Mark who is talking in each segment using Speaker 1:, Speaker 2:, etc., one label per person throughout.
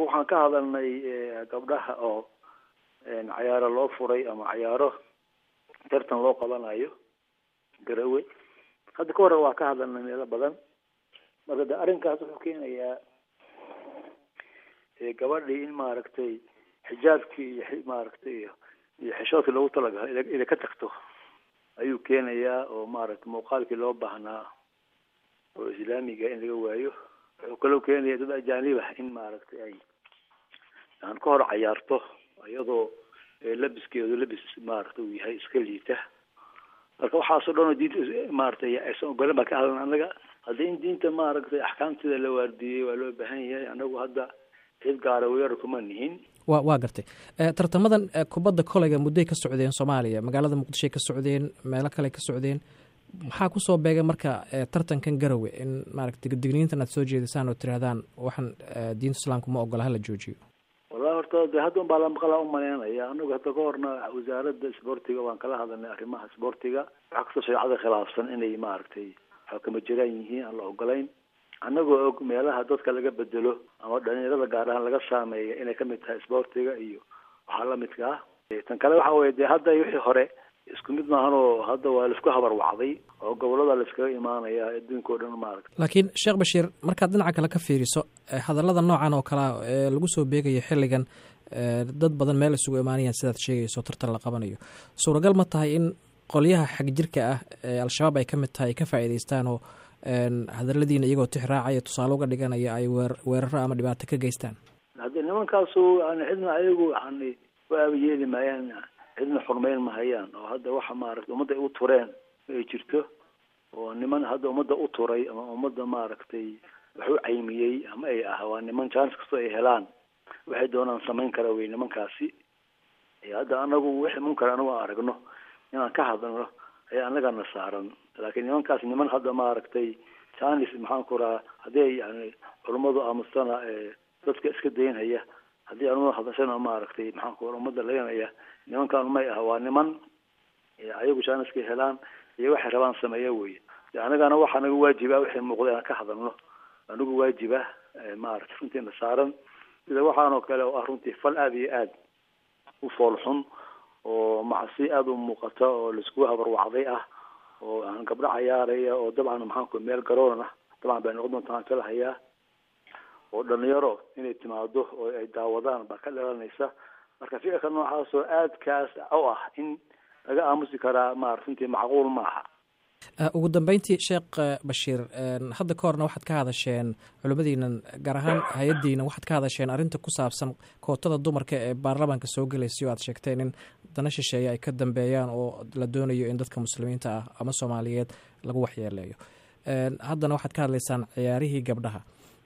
Speaker 1: annagu waxaan ka hadalnay gabdhaha oo cayaaro loo furay ama cayaaro tartan loo qabanayo garawe hadda ka hore waa ka hadalnay meelo badan marka de arrinkaas wuxuu keenayaa gabadhii in maaragtay xijaabkii iyo maaragtay iyo iyo xishoodkii loogu talagalay inay ka tagto ayuu keenayaa oo maaragtay muuqaalkii loo baahnaa oo islaamiga in laga waayo wuxuu kaloo keenaya dad ajaanib ah in maaragtay ay aan ka hor cayaarto iyadoo labiskeedu labis maaragtay uu yahay iska liita marka waxaasoo dhan oo diinta maaragtay aysan ogolen baa ka hadlan annaga haddii in diinta maaragtay axkaamteeda la waardiyey waa loo baahan yahay annagu hadda cid gaara weerar kuma nihin
Speaker 2: wa waa gartay tartamadan kubadda koleyga muddoy ka socdeen soomaaliya magaalada muqdishoy ka socdeen meelo kale ka socdeen maxaa kusoo beegay marka tartankan garowe in maaragtay digniintan aad soo jeedisaan oo tirahdaan waxaan diinta islaamka ma ogola hala joojiyo
Speaker 1: wallahi horta de hadda un baa lamaqalaa umaleynaya anagu hadda ka horna wasaaradda isboortiga waan kala hadalnay arrimaha isboortiga waxaa kastoo shareecada khilaafsan inay maaragtay xakama jiraan yihiin aan la ogolayn annagoo og meelaha dadka laga bedelo ama dhalinyarada gaar ahaan laga saameeya inay kamid tahay isboortiga iyo waxaa lamidka ah tan kale waxa weye de hadda wixii hore isku mid maahan oo hadda waa laisku habarwacday oo gobolada laiskaga imaanaya adduunka o dhan maaragta
Speaker 2: laakiin sheekh bashiir markaad dhinaca kale ka fiiriso hadallada noocan oo kalea ee lagu soo beegayo xilligan dad badan meel isugu imaanayaan sidaad sheegayso tartan la qabanayo suuragal ma tahay in qolyaha xag jirka ah ee al-shabaab ay ka mid tahay ay ka faa'iidaystaan oo hadaladiina iyagoo tix raacaya tusaale uga dhiganaya ay weer weeraro ama dhibaato ka geystaan
Speaker 1: haddii nimankaasu yani cidna ayagu yani u aabayeeli maayaan cidna xurmeyn mahayaan oo hadda waxa maaragtay ummadda ay u tureen ay jirto oo niman hadda ummadda u turay ama ummadda maaragtay wax u caymiyey ama ay ah waa niman jaanis kastoo ay helaan waxay doonaan samayn kara wey nimankaasi hadda anagu wixii munkar anagu aan aragno inaan ka hadalno ayaa annagana saaran laakiin nimankaas niman hadda maaragtay janis maxaan ku rahaa haddii ay yani culummadu aamustana dadka iska daynhaya haddii anuma hadashana maaragtay maxaan ku ummadda laynaya nimankan may ah waa niman ayagu jaaniska helaan iyo waxay rabaan sameeya wey annagana waxaa naga waajiba wixii muuqda inaan ka hadalno anigu waajiba maaragtay runtiina saaran sida waxaan oo kale oo ah runtii fal aada iyo aad u foolxun oo macsi aada u muuqata oo laisku habarwacday ah oo aan gabdho cayaaraya oo dabcan maxaanku meel garoon ah dabcan bay noqon doontaa aan kala hayaa oo dhalinyaro inay timaado oo ay daawadaan baa ka dhalanaysa marka ficilka noocaas oo aadkaas u ah in laga aamusi karaa ma runtii macquul ma aha
Speaker 2: ugu dambeyntii sheekh bashiir hadda ka horna waxaad ka hadasheen culimmadiinan gaar ahaan hay-addiina waxaad ka hadasheen arrinta ku saabsan kootada dumarka ee baarlamaanka soo gelaysa o aad sheegteen in dana shisheeye ay ka dambeeyaan oo la doonayo in dadka muslimiinta ah ama soomaaliyeed lagu waxyeeleeyo haddana waxaad ka hadlaysaan ciyaarihii gabdhaha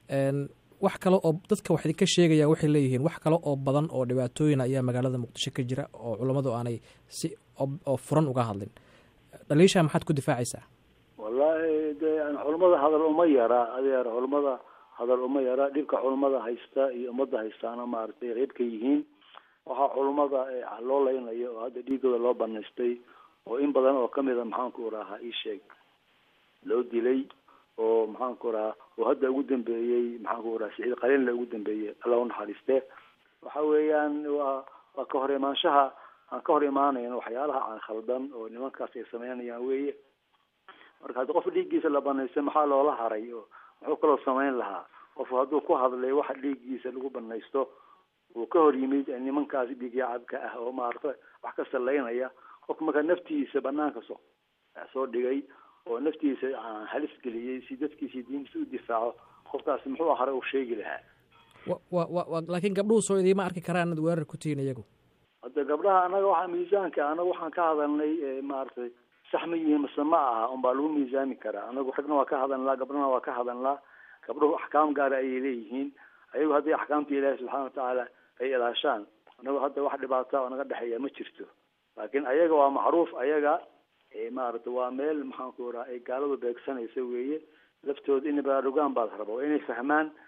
Speaker 2: wax kale oo dadka wax idinka sheegaya waxay leeyihiin wax kale oo badan oo dhibaatooyin ayaa magaalada muqdisho ka jira oo culammadu aanay si oo furan uga hadlin dhaliishaa maxaad ku difaacaysaa
Speaker 1: wallahi de yani culummada hadal uma yara adeer culummada hadal uma yara dhibka culummada haysta iyo ummadda haystaana maaragtay qeyb ka yihiin waxaa culummada loo leynayo oo hadda dhiigooda loo banaystay oo in badan oo kamida maxaanku rahaa ii sheeg loo dilay oo maxaanku rahaa oo hadda ugu dambeeyey maxaanku raha siciid qaliinla ugu dambeeyey alla unaxariiste waxa weeyaan waa waa ka hor imaanshaha aan ka hor imaanayno waxyaalaha aan khaldan oo nimankaas ay sameynayaan weeye marka haddii qof dhiiggiisa la banaystay maxaa loola haray oo muxuu kaloo samayn lahaa qof hadduu ku hadlay waxa dhiiggiisa lagu banaysto uu ka hor yimid nimankaas dhiigyacabka ah oo maarata wax ka salaynaya qofka markaa naftiisa banaanka soo soo dhigay oo naftiisa halis geliyey si dadkiisi diintiisa u difaaco qofkaasi muxuu hore uu sheegi lahaa
Speaker 2: wa wa laakiin gabdhuhu soo idiima arki karaan inaad weerar ku tihiin iyagu
Speaker 1: hadda gabdhaha anaga waxaa miisaanka anaga waxaan ka hadalnay maaragtay sax ma yihiin mase ma aha unbaa lagu miisaami karaa anagu ragna waa ka hadalnaa gabdhana waa ka hadalnaa gabdhuhu axkaam gaara ayay leeyihiin ayagu haddii axkaamta ilaahi subxaana watacaala ay ilaashaan anagu hadda wax dhibaata oo naga dhexeeya ma jirto laakiin ayaga waa macruuf ayaga maaragtay waa meel maxaanku raha ay gaaladu beegsanaysa weeye laftooda inay baraarugaan baad raba waa inay fahmaan